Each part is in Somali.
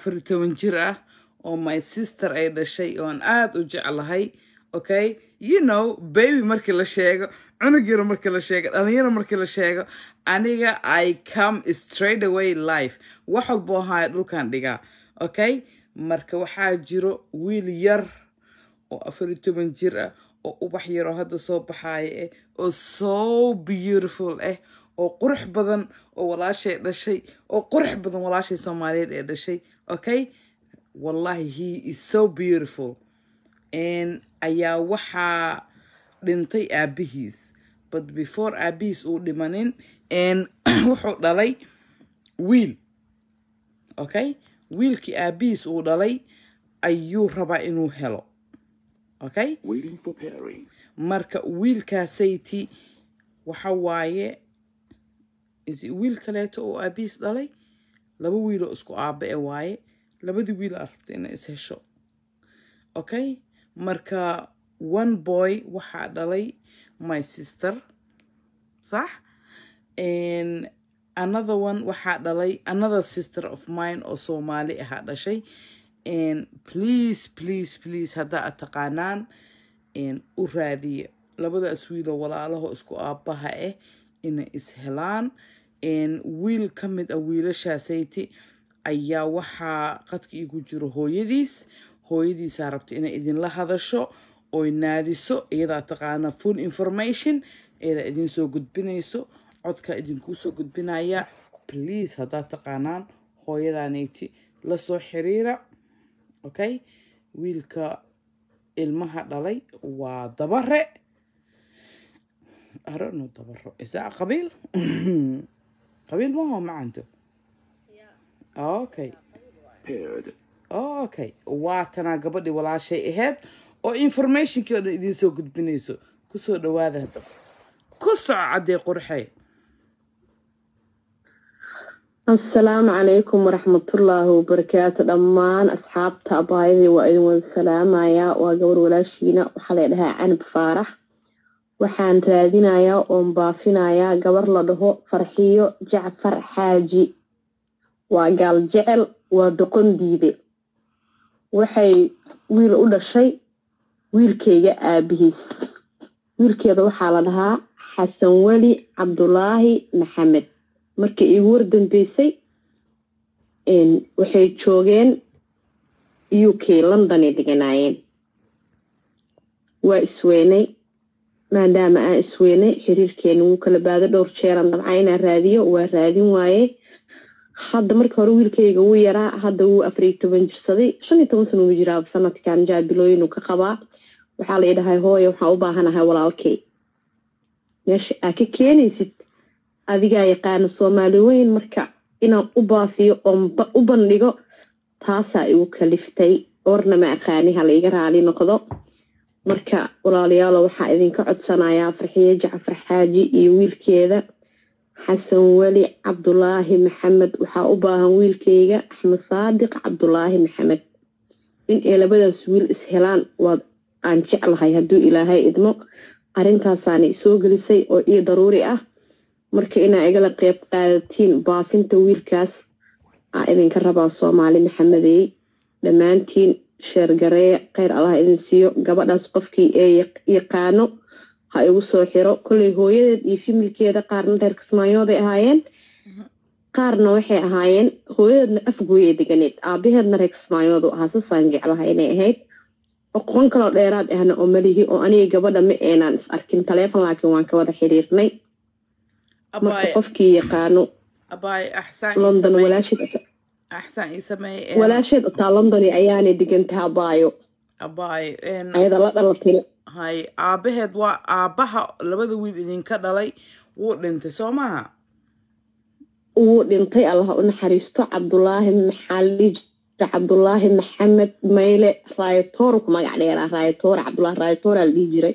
afar iyo toban jir ah oo my sister ay dhashay oon aad u jeclahay okay you know baby markii la sheego cunug yaro markii la sheego dhalinyaro markii la sheego aniga i come straight away life wax walbo ahaayo dhulkan dhigaa okay marka waxaa jiro wiil yar oo afar iyo toban jir ah oo ubax yaroo hadda soo baxaaya eh oo so beautiful ah oo qurux badan oo walaashay dhashay oo qurux badan walaashay soomaaliyeed ee dhashay okay wallahi he is so beautiful n ayaa waxaa dhintay aabihiis but before aabihiis uu dhimanin n wuxuu dhalay wiil okay wiilkii aabihiis uu dhalay ayuu rabaa inuu helo okay Waiting for pairing. marka wiilkaasayti waxa waaye is wiil kaleeto oo aabihiis dhalay laba wiiloo isku aaba e waaye labadii wiil aa rabta inay is hesho okay marka one boy waxaa dhalay my sister sax And another one waxaa dhalay another sister of mine oo soomaali ahaa dhashay And please please please haddaa aad taqaanaan een, u raadiya labadaas wiiloo walaalaho isku aabaha ah inay is helaan Een, wiil ka mid ah wiilashaasayte ayaa waxaa qadka igu jiro hooyadiis hooyadiisaa rabta inay idinla hadasho oy naadiso iyadaa taqaana full information iyadaa idin soo gudbinayso codka idinkuu soo gudbinaya please haddaad taqaanaan hooyadaanayti la soo xiriira okay wiilka ilmaha dhalay waa dabare I don't know dabaro is that qabiil qabiil maho macanto okay Paired. okay waatanaa gabadhii walaashay ahayd oo informationkii oo dhan idiin soo gudbinayso kusoo dhawaada haddaba ku soco caddee qurxee asalaamu calaykum waraxmatullaahi wabarakaatu dhammaan asxaabta abaayadii waa idin wada salaamayaa waa gabar walaashiina waxaa la dhahaa canab faarax waxaan raadinayaa oon baafinayaa gabar la dhaho farxiyo jacfar xaaji waa gaal jecel waa doqon diide waxay wiil u dhashay wiilkayga aabihiis wiilkeeda waxaa la dhahaa xasan weli cabdulaahi maxamed markii iigu wardambeysay waxay joogeen u k londonay deganaayeen waa isweynay maadaama aan isweynay xiriirkeena wuu kala baado dhowr jeeran dabca inaan raadiyo waa raadin waaye hadda markii hore wiilkayga wuu yaraa hadda wuu afariyo toban jirsaday shan iyo toban sana uu jiraa sanadkan jaabilooyin uu ka qabaa waxaa la idhahay hooye waxaan u baahanahay walaalkay meesha aa ka keenaysid adigaa yaqaana soomaali weyn marka inaan u baafiyo oon u bandhigo taasaa igu kaliftay warna ma aqaani ha laiga raali noqdo marka walaalayaalo waxaa idinka codsanayaa farxiye jacfar xaaji iyo wiilkeeda xasan weli cabdulaahi maxamed waxaa u baahan wiilkeyga axmed saadiq cabdulaahi maxamed in ay labadaas wiil is helaan waad aan jeclahay hadduu ilaahay idmo arrintaasaana isoo gelisay oo ii daruuri ah marka inaa igala qeyb qaadatiin baafinta wiilkaas aa idinka rabaa soomaali maxamedey dhammaantiin sheergareeya kheyr allah idin siiyo gabadhaas qofkii ee yaqaano ha igu soo xiro kolley hooyadeed iyo fimilkeeda qaarna reer kismaayooday ahaayeen qaarna waxay ahaayeen hooyadeedna afgooyay deganeed aabaheedna reer kismaayoodu ahaa sasaan jeclahay inay ahayd oqon kaloo dheeraad ahna oo malihi oo aniga gabadha ma eenaan is arkin taleefon laakiin waan ka wada xiriirnay marka qofkii yaqaano abaay axsaan london walaasheed axsaan ii sameey walaasheed otaa london ayaanay degantaha abaayo abaay ayada la dhalatay hay aabaheed waa aabaha labada wiil idinka dhalay wuu dhintay soo maha wuu dhintay allah u naxariisto cabdulaahi maxali cabdulaahi maxamed mayle raayatoor ku magac dheeraa raayatoor cabdulaahi raayatoora la dhihi jiray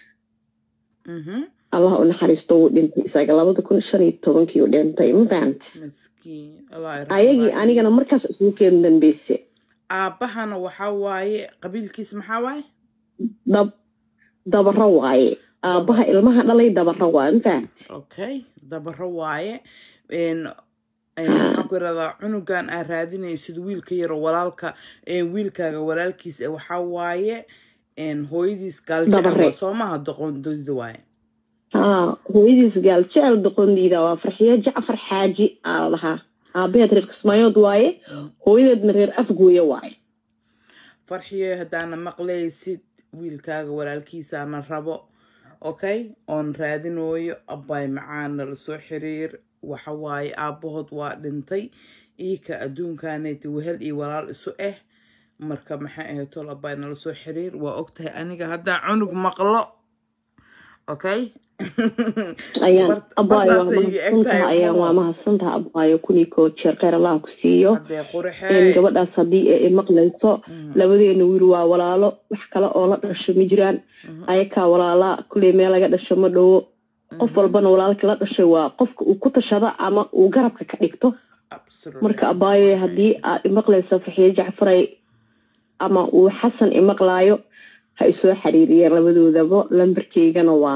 allah u naxariisto wuu dhintay isaga labada kun shan iyo tobankii u dhintay ma fahamta miskiin allah ayagii anigana markaas isugu keen dambeyse aabahana waxaa waaye qabiilkiis maxaa waaye dab dabaro waaye aabaha ilmaha dhalay dabaro waaye ma fahamta okay dabaro waaye Een, maxaan ku iradaa cunugan aa raadinaysid wiilka yaro walaalka een, wiilkaaga walaalkiis eh, waxaa waaye een, hooyadiis gaaljecel Dabare. waa soo maaha doqondida waaye haa hooyadiis gaal jecel doqondiida waa farxiyo jacfar xaaji aa la dhahaa aabaheed reer kismaayood waaye hooyadeedna reer afgooye waaye farxiyo haddaana maqlaysid wiilkaaga walaalkiisaana rabo okay oon raadinooyo abbay macaan nala soo xiriir waxa waaye aabbahood waa dhintay iika adduunkaanayti wehel iyo walaal isu ah marka maxay ahayd tol abbay nala soo xiriir waa ogtahay aniga haddaan cunug maqlo okay ayaan Bart- abaayo waa bartaasay iga eg mahadsantaha tahay, ayaan oo. waa mahadsantaha abaayo kunii koo jeer kheyr allah ku siiyo haddee in qurxee gabadhaas haddii ay maqlayso labadeena wiil waa walaalo wax kale oo la dhasho ma jiraan ayakaa walaalaa kulley meel laga dhasho ma dhowo qof walbana walaalka la dhashay waa qofka uu ku tashado ama uu garabka ka dhigto Absolutely. marka abaayo haddii aad imaqlayso farxiyo jacfaray ama uu xasan imaqlaayo ha isoo xiriiriyeen labadoodaba lambarkeygana waa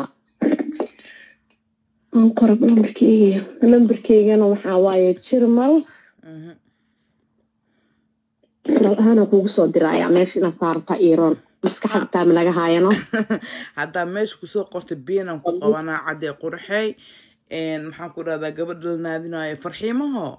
aan qorab lambarkeyga lambarkeygana waxaa waaye jirmal Mhm. jiral ahaana kuugu soo diraya meesha inaad saarta iiroon maskaxda taama naga haayano haddaa meesha kusoo qorta biinan ku qabanaa caddee qurxey Een, maxaan ku dhahdaa gabadha la naadinayo farxiimaho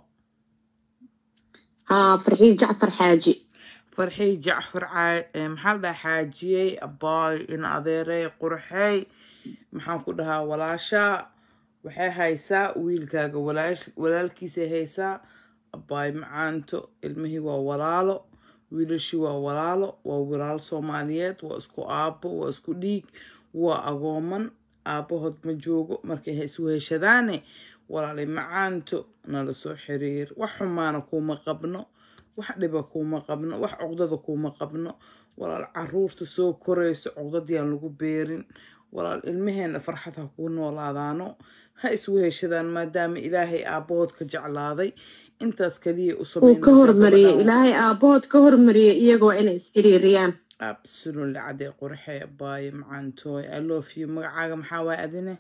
haa farxiyo jacfar xaaji farxii jacfar caa- ee, maxaa la dhahaa xaajiyey abaay in adeerey qurxey maxaan ku dhahaa walaasha waxay haysaa wiilkaaga walaash- walaalkiisay haysaa abaay macaanto ilmihii waa walaalo wiilashii waa walaalo waa walaal soomaaliyeed waa isku aabbo waa isku dhiig waa agooman aabbahood ma joogo markay ha isu heshadaane walaalay macaanto nala soo xiriir wax xumaana kuuma qabno wax dhiba kuuma qabno wax cuqdada kuuma qabno walaal caruurta soo korayso cuqdadiyaan lagu beerin walaal ilmaheena farxad ha kuu noolaadaano ha isu heshadaan maadaama ilaahay aabbahood ka jeclaaday intaas kaliya u uu ka samaynaysaa hormariyey gabadhan. ilaahay aabahood ka hormariyey iyagoo inay isxiriiriyaan absolutely cadee qurxee abaaye macaantooy i love you magacaaga maxaa waay adine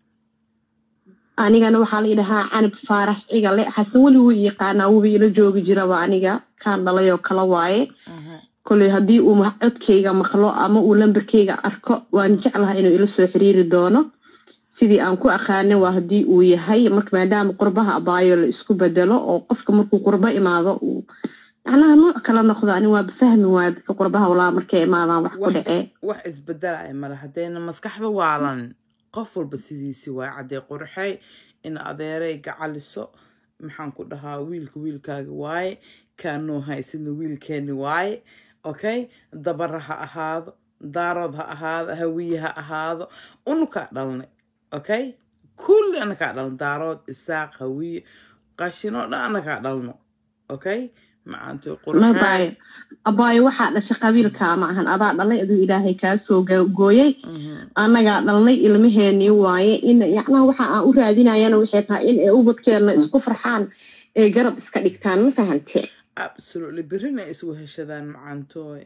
anigana waxaa la yidhahaa canab faarax cigale xasan weli wuu yaqaanaa wuba ila joogi jiraba aniga kaan dhalay oo kala waaye koley haddii uu ma- codkayga maqlo ama uu lambarkayga arko waan jeclahay inuu ila soo xiriiri doono sidii aan ku aqaana waa haddii uu yahay marka maadaama qurbaha abaayo la isku bedelo oo qofka markuu qurbo imaado uu macnaha nooc kala noqdo ani waaba fahmi waaya dadka qurbaha walaa markay imaadaan wax ku wax dhacee wax isbedelaya male haddayna maskaxda waalan qof walba sidiisi waay caddee qurxey in adeeray gacaliso maxaan ku dhahaa wiilka wiilkaaga waaye kaanoo haysidna wiilkeeni waaye okay dabara ha ahaado daarood ha ahaado hawiye ha ahaado unukaa dhalnay okay kulli anakaa dhalno daarood isaaq hawiye qashinoo dhan anakaa dhalno okay macaantooy mabaayo qurxey abaayo waxaa dhashay qabiilkaa ma ahan adaa dhalay aduu ilaahay kaa soo go- gooyey annagaa dhalnay ilmaheenii waaye in yacnaha waxa aan u raadinayana waxay tahay in ay ubadkeena isku farxaan ee garab iska dhigtaan ma fahantee absolutely berrina ay isgu heshadaan macaantooy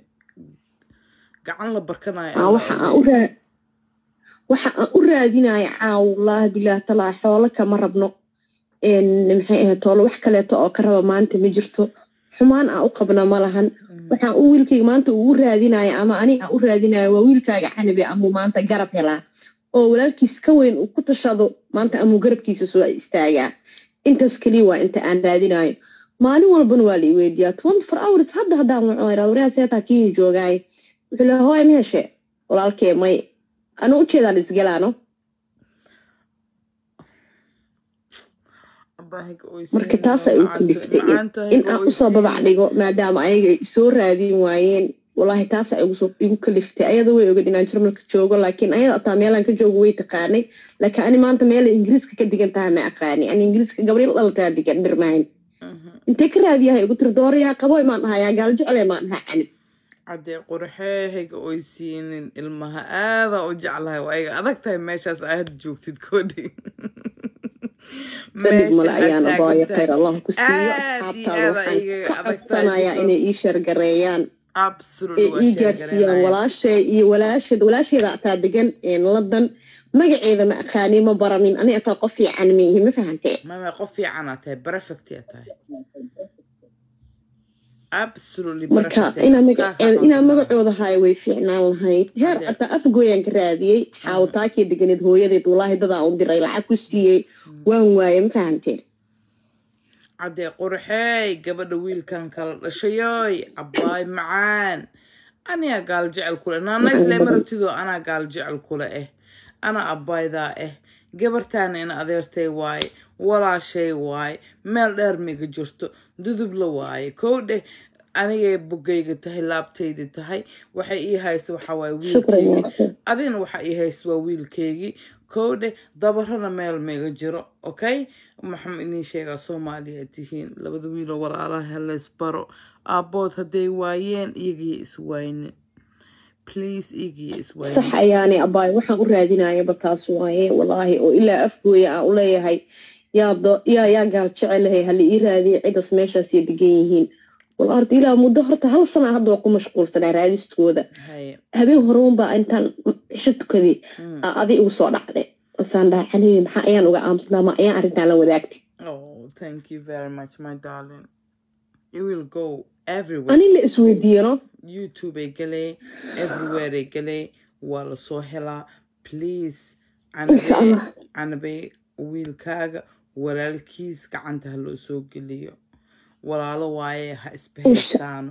gacan la barkanayo Aa, waxa aan u raa waxa aan u raadinaya caaw wallaahi bilaah talaa xoolo kama rabno een, maxay ahayd toolo wax kaleeto oo ka raba maanta ma jirto xumaan aan u qabna ma lahan waxaan u wiilkayga maanta uu u raadinaya ama ani aan u raadinaya waa wiilkaaga canabi amuu maanta garab helaa oo walaalkiis ka weyn uu ku tashado maanta amuu garabkiisa soo istaagaa intaas keliya waa inta aan raadinayo maalin walbana waa la i weydiiyaa twenty four hours hadda haddaan waco iraa waryaa seetaa kii joogaay wuxuu leeyahay hooy ma heshe walaalkee may anu ujeedaan isgalaano marka taas ay u kaliftay in aan usoo babac dhigo maadaama ayaga ay soo raadin waayeen wallaahi taas ay igusoo- igu kaliftay ayada way ogad inaan jarmalka joogo laakiin ayada ataa meelaan ka joogo way taqaanay laakiin ani maanta meelay ingiriiska ka digan tahay ma aqaani ani ingiriiska gabriel dhalataa digan dhirmahayn intee ka raadiyahay igu tiri doorayaa qaboy maan dhahayaa gaal jeclay maan dhahaa canib caddee qurxeehayga oy siinin ilmaha aadaa u jeclahay waa iga adag tahay meeshaas aad joogtid koodhi sanid male ayaan abaayo khayr allah ku siiyo aad iyo asxaabtaada aad waxaan iga ka adag codsanayaa tahay inay ii shargareeyaan absolutely ee waa ii gaarsiiyaan sheegareynaya walaashay iyo walaasheed walaasheeda ataa degan london magaceeda ma aqaani ma baranin ani ataa qof fiican miihi ma fahantee mama qof fiicanaa tahay perfect yaa tahay absolutely marka perfect inaa Kaa magaceeda ka inaa qaldan. magacooda haayo way fiicnaan lahayd heer Hadee- ataa afgooyaan ka raadiyey xaawataakii deganeed hooyadeed walaahi dadaa u diray lacag ku siiyey waan waaye ma fahantee caddee qurxey gabadha wiilkan kala dhashayoy abbaay macaan anigaa gaal jecel kule naana islama rabtidoo anaa gaal jecel kule eh anaa abbaydaa eh gabartaana in adeertay waaye walaashay waaye meel dheer miga jirto dudubla waaye kow dheh anigay bogayga tahay laabtayda tahay waxay ii haysa waxaa waaye shukran wiilkeygi yaaqin adina waxa ii haysa waa wiilkeygii kow dheh dabarana meel miga jiro okay maxaan idiin sheegaa soomaaliya tihiin labada wiiloo walaalaha halays baro aabbood hadday waayeen iyagiyo iswaynin please iyagiyo sax iswaynin ayaani abaay waxaan u raadinayaba taas waaye walaahi oo ilaa afgooya aan uleeyahay yaa do- yaa yaa gaal jecelahay hala ii raadiya cidas meeshaasay degan yihiin wal horta ilaa muddo horta hal sana hadda waa ku mashquulsanaa raadistooda haye habeen horeunbaa intaan cisho tukadii Mm. aa adi igu soo dhacday asaan dhaha calihi maxaa ayaan uga aamusnaa ma ayaan arrintaan la wadaagtay oh thank you very much my darling it will go everywhere ani la isweydiiyano youtube ay galee everywhere ay galee waa lasoo helaa please Insha canabe Allah. canabe wiilkaaga walaalkiis gacanta ha loo soo geliyo walaalo waaye ha isbahaystaano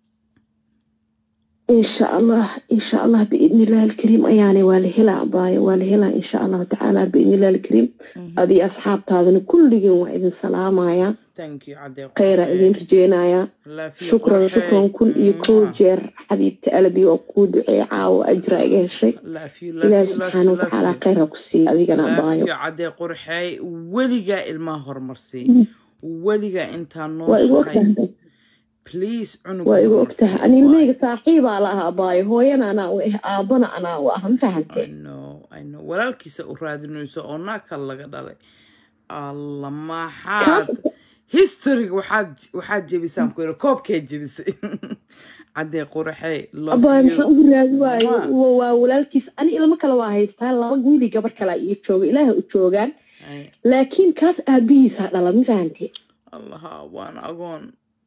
insha allah insha allah biidni illahi alkariim ayaane waa la helaa abaayo waa la helaa insha allahu tacaala biidni illahi alkariim adii asxaabtaadana kulligeen waa idin salaamayaa thank you cadee kheyraa idin rajeynayaa laafiya shukran qurxey. shukran kun iyo kow Mwah. jeer xabiibta alabi oo kuu duceey caawo ajra iga heshay laafiya ilaahi laafiya subxaana laafiya watacaala laafiya kheyra ku siiya adigana abaayo laafiya cadee qurxey weligaa ilmaha horumarsii weligaa intaa waa igu nooshahay ogtahay please cunuga waa igu horumarsii. ogtahay ani ilmahayga saaxiibaa la ah abaayo hooyana anaa u ah aabana anaa u ah ma I fahantay know, I know. walaalkiisa u raadinayso oo naakal laga dhalay alla maxaad historyga waxaad waxaad jebisaan ku yidhi koobkee jebisay caddee qurxey love abaayo you. maxaa ugu raadi waayo Mwah. Wa- waa walaalkiis ani ilmo kale waa haystaa laba wiili gabar kalea ii jooga ilaaha u joogaan Ay, laakiin kaas aabihiisaa dhala ma fahantay allaha waana agoon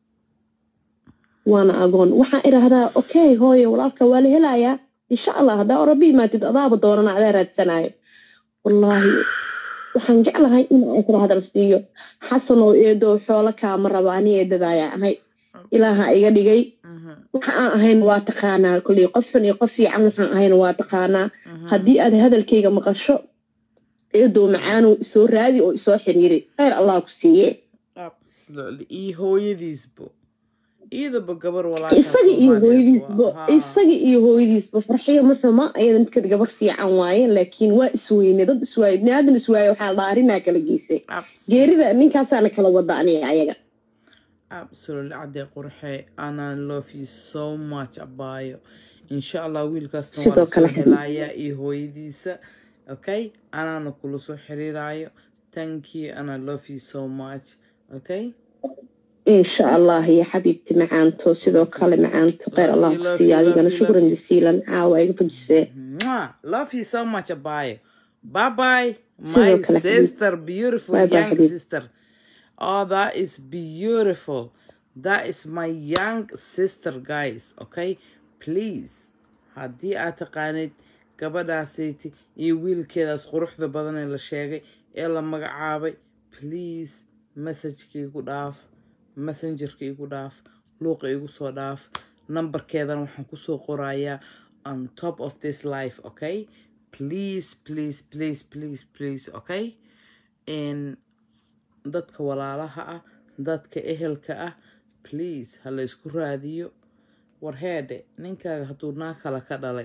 waana agoon waxaan idhaahdaa okay hooyo walaalka waa la helayaa insha allah haddaa orabi imaatid adaaba doonana adaa raadsanayo wallaahi waxaan jeclahay in aan isla hadal siiyo xasan oo eedo xoolo kaama raba ani eedadaaya ahay ilaaha iga dhigay Mhm, waxa aan ahayn waa taqaanaa kolley qofkan iyo qof fiican waxaan ahayn waa taqaanaa mhm. haddii aad hadalkayga maqasho eedoo macaanow isoo raadi oo isoo xiriiri kheyr allah ku siiye Absolutely. iyo hooyadiisbo iyadaba gabar walaashaa isaga iyo Soomaaliyeed hooyadiisba waa. Haa. isaga iyo hooyadiisba farxiyo ma xuma ayada midkad gabar fiican waaye laakiin waa isweyne dad iswaaye biniaadan iswaaye waxaa dhaarinaa kala geysay Absolutely. geerida ninkaasaana kala wada aniga ayaga absolutely cadee qurxe anaa love you so much abaayo insha allah wiilkaasna waa Sidoo lasoo kale. helayaa iyo hooyadiisa okay anaana kula soo xiriiraayo thank you and i love you so much okay insha allah iyo xabiibti macaanto sidoo kale macaanto kheyr allah ku Love you, siiya love adigana you, shukran love you. jasiilan caawa iga fajisee Mwah. love you so much abaayo bye bye my Sidoo kale, Habib. sister beautiful Bye bye, young Habib. sister oh that is beautiful that is my young sister guys okay please haddii aad taqaanid gabadhaasayti iyo wiilkeedaas quruxda badan ee la sheegay ee la magacaabay please messageka igu dhaaf messengerka igu dhaaf luuqa igu soo dhaaf nambarkeedana waxaan kusoo qorayaa on top of this life okay please please please please please okay n dadka walaalaha ah dadka ehelka ah please ha la isku raadiyo war heedhe ninkaaga hadduu naa kale ka dhalay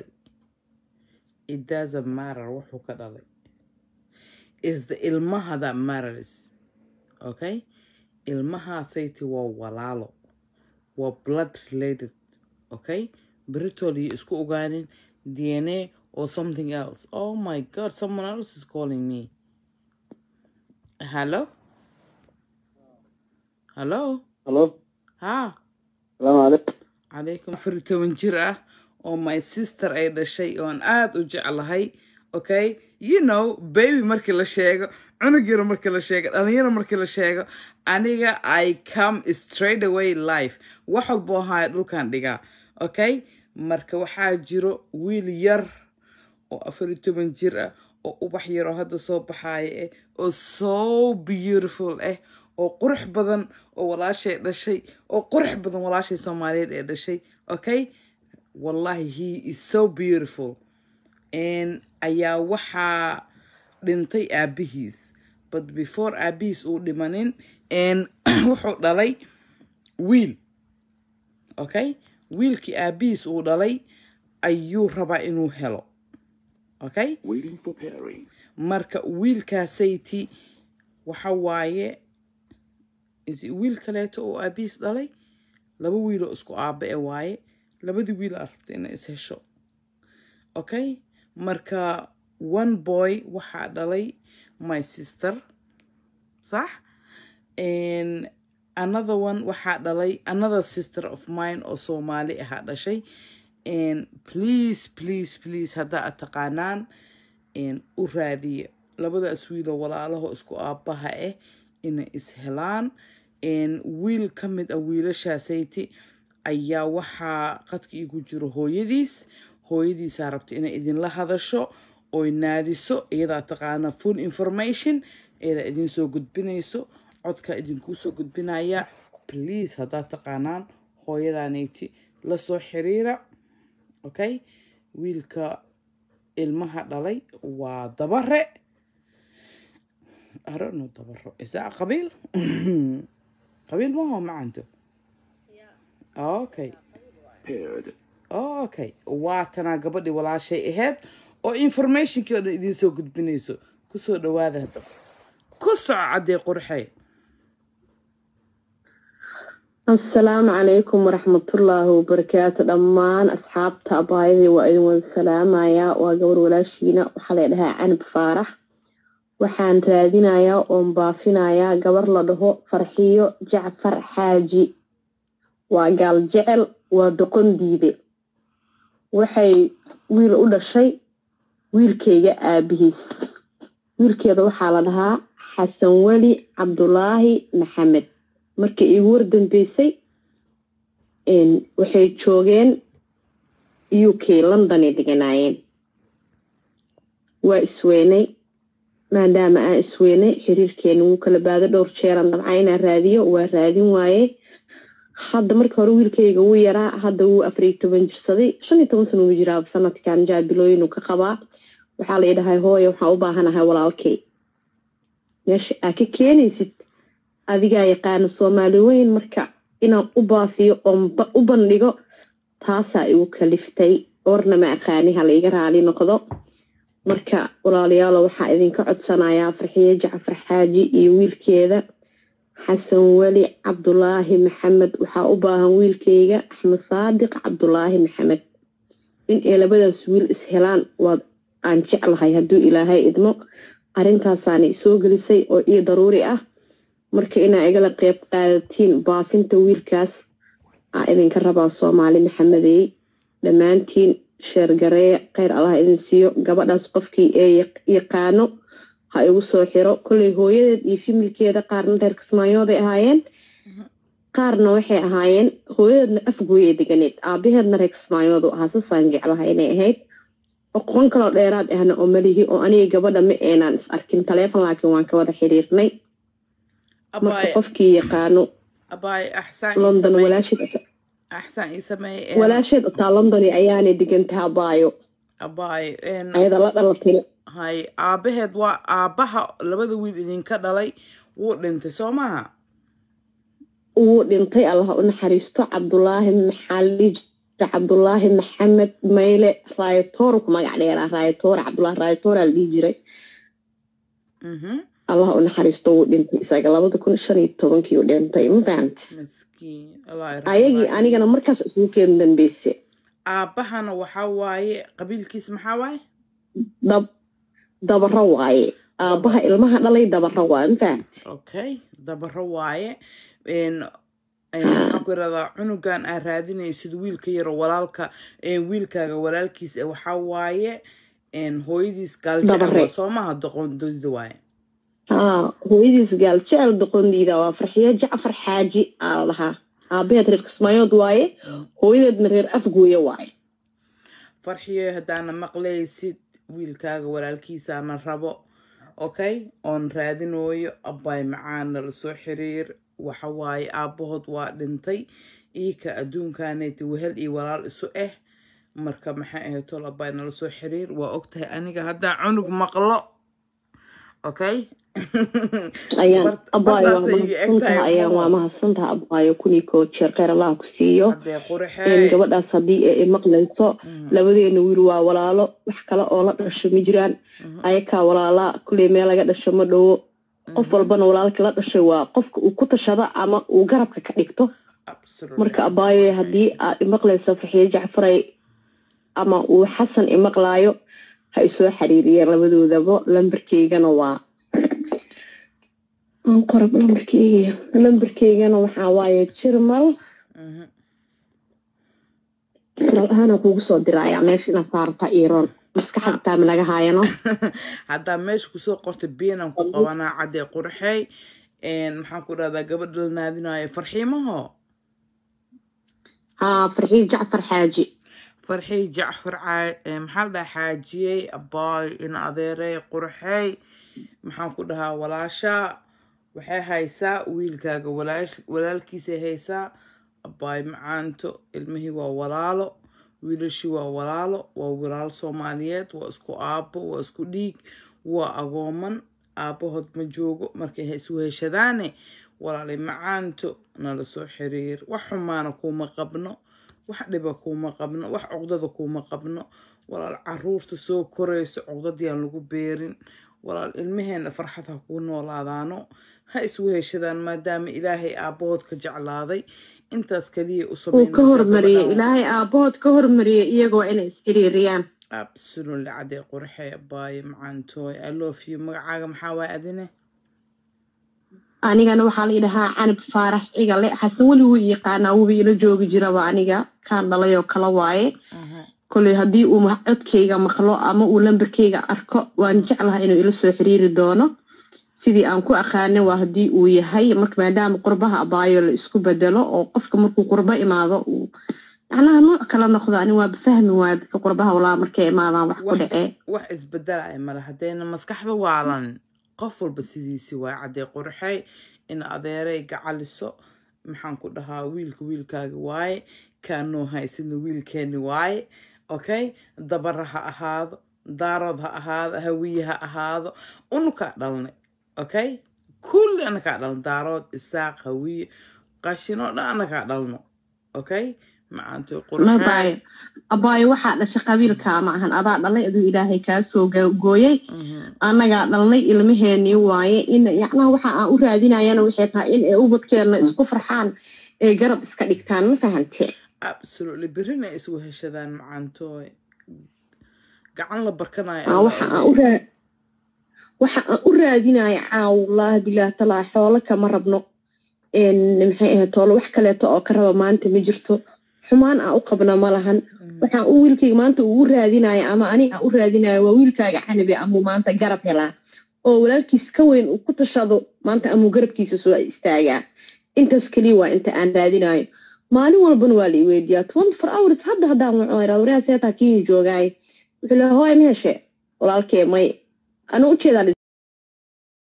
it doesn't matter wuxuu ka dhalay is the ilmaha that matters okay ilmahaasayte waa walaalo waa blood related okay britol iyo isku ogaanin dna or something else oh my god someone else is calling me hello hello Hello. ha Salaamu calaykum. calaykum afar iyo toban jir ah oo my sister ay dhashay oon aada u jeclahay okay you know baby markii la sheego cunug yaro markii la sheego dhalinyaro markii la sheego aniga i come straight away life wax walboo haya dhulkan dhigaa okay marka waxaa jiro wiil yar oo afar iyo toban jir ah oo ubax yar oo hadda soo baxaaya eh oo so beautiful ah oo qurux badan oo walaashay dhashay oo qurux badan walaashay soomaaliyeed ee dhashay okay wallahi he is so beautiful n ayaa waxaa dhintay aabihiis but before aabihiis uu dhimanin n wuxuu dhalay wiil okay wiilkii aabihiis uu dhalay ayuu rabaa inuu helo okay Waiting for pairing. marka wiilkaasayti waxa waaye is wiil kaleeto oo aabihiis dhalay laba wiiloo isku aabe e waaye labadii wiil aa rabta inay is hesho okay marka one boy waxaa dhalay my sister sax And another one waxaa dhalay another sister of mine oo soomaali ahaa dhashay And please please please haddaa aad taqaanaan een, u raadiya labadaas wiiloo walaalaho isku aabaha ah inay is helaan Een, wiil ka mid ah wiilashaasayte ayaa waxaa qadka igu jiro hooyadiis hooyadiisaa rabta inay idinla hadasho oy naadiso iyadaa taqaana full information iyadaa idin soo gudbinayso codkaa idinkuu soo gudbinaya please haddaad taqaanaan hooyadaanayti la soo xiriira okay wiilka ilmaha dhalay waa dabare I don't know dabaro is that a qabiil qabiil maho macanto okay Paired. okay waatanaa gabadhii walaashay ahayd oo informationkii oo dhan idiin soo gudbinayso kusoo dhawaada haddaba ku soco caddee qurxee asalaamu calaykum waraxmatullaahi wabarakaatu dhammaan asxaabta abaayadii waa idin wada salaamayaa waa gabar walaashiina waxaa la dhahaa canab faarax waxaan raadinayaa oon baafinayaa gabar la dhaho farxiyo jacfar xaaji waa gaal jecel waa doqon diide waxay wiil u dhashay wiilkayga aabihiis wiilkeeda waxaa la dhahaa xasan weli cabdulaahi maxamed markii iigu wardambeysay waxay joogeen u k londonay deganaayeen waa isweynay maadaama aan isweynay xiriirkeena wuu kala baado dhowr jeeran dabca inaan raadiyo waa raadin waaye hadda marka hore wiilkayga wuu yaraa hadda wuu afariyo toban jirsaday shan iyo toban sana uu jiraa sanadkan jaabilooyinuu ka qabaa waxaa la idhahay hooya waxaan u baahanahay walaalkay meesha aa ka keenaysid adigaa yaqaana soomaali weyn marka inaan u baafiyo oon u bandhigo taasaa igu kaliftay orna ma aqaani ha laiga raali noqdo marka walaalayaalo waxaa idinka codsanayaa farxiye jacfar xaaji iyo wiilkeeda xasan weli cabdulaahi maxamed waxaa u baahan wiilkeyga axmed saadiq cabdulaahi maxamed in ay labadaas wiil is helaan waa aan jeclahay hadduu ilaahay idmo arrintaasaana isoo gelisay oo ii daruuri ah marka inaa igala qeyb qaadatiin baafinta wiilkaas aa idinka rabaa soomaali maxamedey dhammaantiin sheergareeya kheyr allah idin siiyo gabadhaas qofkii ee yaqaano ha igu soo xiro kolley hooyadeed iyo fimilkeeda qaarna reer kismaayooday ahaayeen qaarna waxay ahaayeen hooyadeedna afgooyay deganeed aabaheedna reer kismaayoodu ahaa sasaan jeclahay inay ahayd oqon kaloo dheeraad ahna oo malihi oo aniga gabadha ma eenaan is arkin taleefon laakiin waan ka wada xiriirnay marka qofkii yaqaano abaay axsaan london walaasheed axsaan ii sameey walaasheed otaa london ayaanay degantaha baayo abaay ayada la dhalatay hay aabaheed waa aabaha labada wiil idinka dhalay wuu dhintay soo maaha wuu dhintay allah u naxariisto cabdulaahi maxali cabdulaahi maxamed mayle raayatoor ku magac dheeraa raayatoor cabdulaahi raayatoora la dhihi jiray allah u naxariisto wuu dhintay isaga labada kun shan iyo tobankii u dhintay ma fahanta miskiin allah ayagii anigana markaas isugu keen dambeyse aabahana waxaa waaye qabiilkiis maxaa waaye dab dabaro waaye aabaha ilmaha dhalay dabaro waaye ma fahanta okay dabaro waaye waxaan ku iradaa cunugan aa raadinaysid wiilka yaro walaalka wiilkaaga walaalkiis waxaa waaye een, hooyadiis gaaljecel Dabare. waa soo maaha doqondida waaye haa hooyadiis gaal jecel doqondiida waa farxiyo jacfar xaaji aa la dhahaa aabaheed reer kismaayood waaye hooyadeedna reer afgooye waaye farxiyo haddaana maqlaysid wiilkaaga walaalkiisaana rabo okay oon raadinooyo abbay macaana lasoo xiriir waxa waaye aabbahood waa dhintay iika adduunkaanayti wehel iyo walaal isu ah marka maxay ahayd tol abbay nala soo xiriir waa ogtahay aniga haddaan cunug maqlo okay ayaan Bart- abaayo waa bartaasay iga eg mahadsantaha tahay ayaan waa oo. mahadsantaha abaayo kunii koo jeer kheyr allaha ku siiyo haddee Een, qurxee gabadhaas haddii ay maqlayso labadeena wiil waa walaalo wax kale oo la dhasho ma jiraan ayakaa walaalaa kulley meel laga dhasho ma dhowo qof walbana walaalka la dhashay waa qofka uu ku tashado ama uu garabka ka dhigto Absolutely. marka abaayo haddii aad imaqlayso farxiyo jacfaray ama uu xasan imaqlaayo ha isoo xiriiriyeen labadoodaba lambarkeygana waa aan qorab lambarkeyga lambarkeygana waxaa waaye jirmal Mhm. jiral ahaana kuugu soo diraya meesha inaad saarata iroon maskaxda taama laga haayano haddaa meesha kusoo qorta biinan ku qabanaa caddee qurxey een, maxaan ku dhahdaa gabadha la naadinayo farxiimaho haa farxiyo jacfar xaaji farxii jacfar caa- ee, maxaa la dhahaa xaajiyey abaay in adeerey qurxey maxaan ku dhahaa walaasha waxay haysaa wiilkaaga walaash- walaalkiisay haysaa abaay macaanto ilmihii waa walaalo wiilashii waa walaalo waa walaal soomaaliyeed waa isku aabbo waa isku dhiig waa agooman aabbahood ma joogo markay isu heshadaane walaalay macaanto nala soo xiriir wax xumaana kuuma qabno wax dhiba kuuma qabno wax cuqdada kuuma qabno walaal caruurta soo korayso cuqdadii aan lagu beerin walaal ilmaheena farxad ha kuu noolaadaano ha isu heshadaan maadaama ilaahay aabbahood ka jeclaaday intaas kaliya u uu ka sameynaysaa hormariyey gabadhaan. ilaahay aabahood ka hormariyey iyagoo inay isxiriiriyaan absolutely cadee qurxee baaye macaantooy i love you magacaaga maxaa waay adine anigana waxaa la yidhahaa canab faarax cigale xasan weli wuu yaqaanaa wuba ila joogi jiraba aniga kaan dhalay oo kala waaye koley haddii uu ma- codkayga maqlo ama uu lambarkayga arko waan jeclaha inuu ila soo xiriiri doono sidii aan ku aqaana waa haddii uu yahay marka maadaama qurbaha abaayo la isku bedelo oo qofka markuu qurbo imaado uu macnaha nooc kala noqdo ani waaba fahmi waaya dadka qurbaha walaa markay imaadaan wax ku wax dhacee wax isbedelaya male haddayna maskaxda waalan qof walba sidiisi waay caddee qurxey in adeeray gacaliso maxaan ku dhahaa wiilka wiilkaaga waaye kaanoo haysidna wiilkeeni waaye okay dabara ha ahaado daarood ha ahaado hawiye ha ahaado unukaa dhalnay okay kulli anakaa dhalno daarood isaaq hawiye qashinoo dhan anakaa dhalno okay macaantoy mabaayo qurxey abaayo waxaa dhashay qabiilkaa ma ahan adaa dhalay aduu ilaahay kaa soo go- gooyey annagaa dhalnay ilmaheenii waaye in yacnaha waxa aan u raadinayana waxay tahay in ay ubadkeena isku farxaan ee garab iska dhigtaan ma fahante absolutely berrina isgu heshadaan macaantooy gacan la barkanayo Aa, alla waxa aan ogey. u raa waxa aan u raadinaya caaw wallaahi bilaah talaa xoolo kama rabno een maxay ahayd toolo wax kaleeto oo ka raba maanta ma jirto xumaan aan u qabna ma lahan waxaan u wiilkayga maanta ugu raadinaya ama aniga aan u raadinaya waa wiilkaaga canabi amuu maanta garab helaa oo walaalkiis ka weyn uu ku tashado maanta amuu garabkiisa soo istaagaa intaas keliya waa inta aan raadinayo maalin walbana waa la iweydiiyaa twenty four hours hadda haddaan waco iraa waryaa seetaa kii joogaaye wuxuu leeyahay hooy ma heshe walaalkee may ana ujeedaa